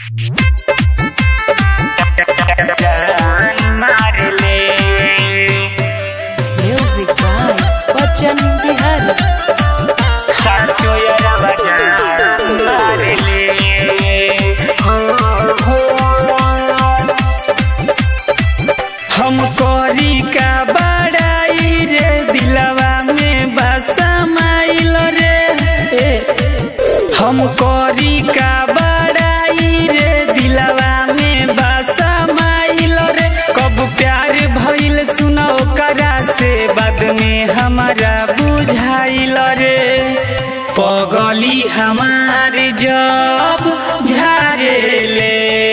Music by Bachchan Bihari. साचो यारा बजान मारे ले हो हो हम करी का बड़ाई रे दिलवा में बसमाइल रे ए, हम करी का बड़ाई रे दिलवा में बसमाइल रे कब प्यार भइल सुनो करा से बाद में हमारा बुझाइल रे पगली हमार जब झारे ले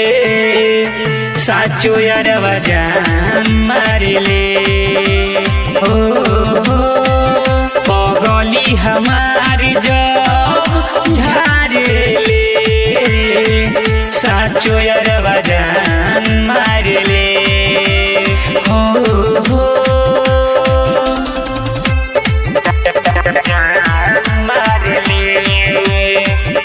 साचो यारवा जान मारे ले हो हो पगली हमार जब झारे ले साचो यारवा जान मारे ले हो हो मारे ले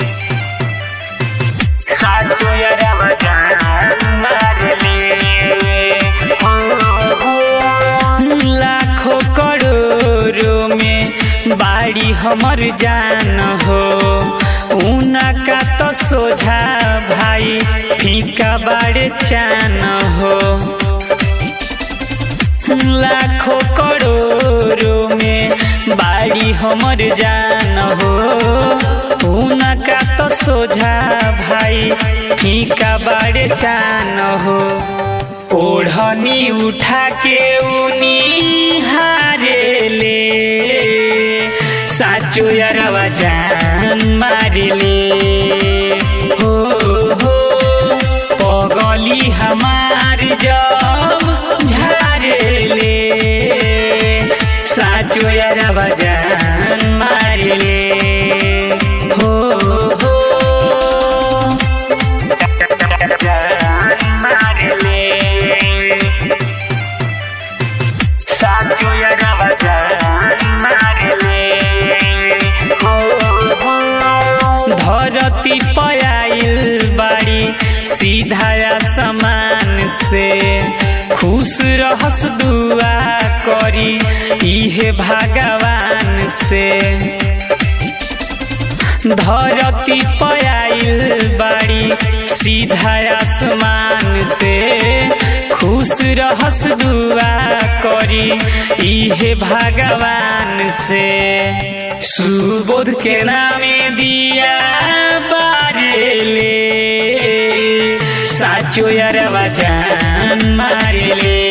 साचो यारवा जान मारे ले हो हो लाखों करोड़ों में बाड़ी हमर जान हो उनका तो सोझा भाई फीका बाड़े चान हो लाखों करोड़ों में बाड़ी हमर जान हो उनका तो सोझा भाई फीका बाड़े चान हो ओढ़नी उठा के उनी हारे ले साचो यारवा जान मारे ले हो हो पगली हमार जब झारे ले साचो यारवा जान मारे ले हो हो मारे ले साचो यारवा जान मारे ले हो हो धरती पयाइल बाड़ी सीधा समान से खुश रहस दुआ करी इहे भगवान से धरती पयाइल बाड़ी सीधा आसमान से खुश रहस दुआ करी इहे भगवान से सुबोध के नामे दिया बारेले साचो यारवा जान मारेले